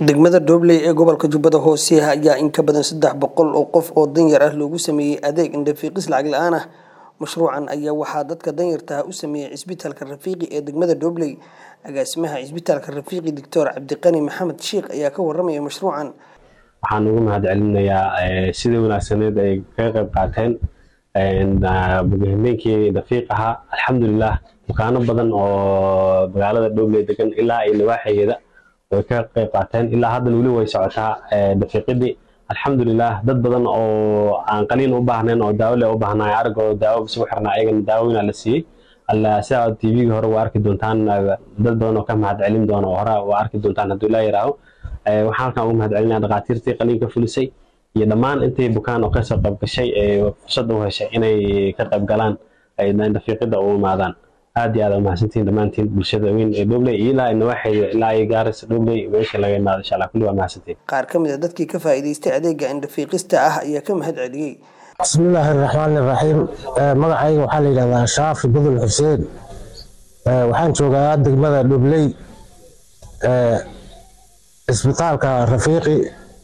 Degmada Doobley ee gobolka Jubbada Hoose ayaa in ka badan saddex boqol oo qof oo danyar ah loogu sameeyay adeeg indho-fiiqis lacag la'aan ah. Mashruucan ayaa waxaa dadka danyarta ah u sameeyay Isbitaalka Rafiiqi ee degmada Doobley. Agaasimaha Isbitaalka Rafiiqi Dr. Cabdiqani Maxamed Shiikh ayaa ka warramaya mashruucan. waxaan ugu mahadcelinayaa sida wanaagsaneed ay kaga qayb qaateen habeenkii dafiiq ahaa alxamdulilah bukaano badan oo magaalada dhobley degan ilaa iyo nawaaxigeeda way ka qayb qaateen ilaa haddana weli way socotaa dafiiqidii alxamdulilah dad badan oo aan qaliin u baahnayn oo daawo leh u baahnay aragooda daawo bas ugu xirnaa ayagana daawooyina la siiyey alla sidaa tvga hore waa arki doontaan dad badan oo ka mahadcelin doona oo hore waa arki doontaan hadduu ilaa yaraaho waxaan halkan ugu mahadcelinaya dhakhaatiirtii qaliinka fulisay iyo dhammaan intii bukaan oo kasoo qayb gashay ee fursad u heshay inay ka qayb galaan dafiiqida u imaadaan aad iyo aad umahadsantihiin dhammaantiin bulshada weyn ee dhobley iyo ilaa nawaaxeeda ilaa iyo gaaris dhobley meesha laga imaado insha allah kulli waa mahadsantihiin Qaar ka mid ah dadkii ka faa'iidaystay adeegga indho-fiiqista ah ayaa ka mahad celiyey. bismillaahi raxmaani raxiim magacayga waxaa la yidhahdaa shaafi budul xuseen waxaan joogaa degmada dhobley isbitaalka rafiiqi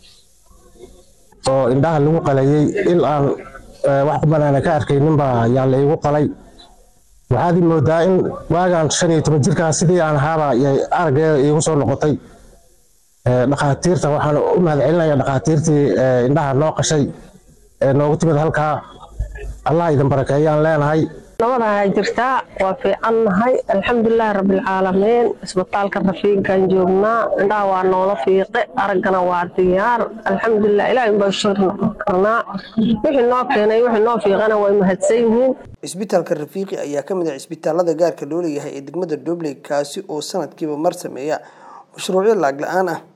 oo indhaha lagu qalayay il aan wax banaana ka arkaynin baa yaa la igu qalay waxaad ii moodaa in waagaan shan iyo toban jirkaa sidii aan ahaaba yay araggeeda iigu soo noqotay dhakhaatiirta waxaan u mahadcelinaya dhakhaatiirtii indhaha noo qashay ee noogu timid halkaa allah idin barakeeyaan leenahay nabadaha jirtaa waa fiicannahay alxamdulilaahi rabbilcaalamiin isbitaalka rafiiqan joognaa indhaha waa noola fiiqe araggana waa diyaar alxamdulilah ilaahay baa shukr noqon karnaa wixii noo keenay wixii noo fiiqana way mahadsan yihiin Isbitaalka Rafiiqi ayaa ka mid ah isbitaalada gaarka loo leeyahay ee degmada Doobley kaasi oo sanadkiiba mar sameeya mashruucyo lacag la'aan ah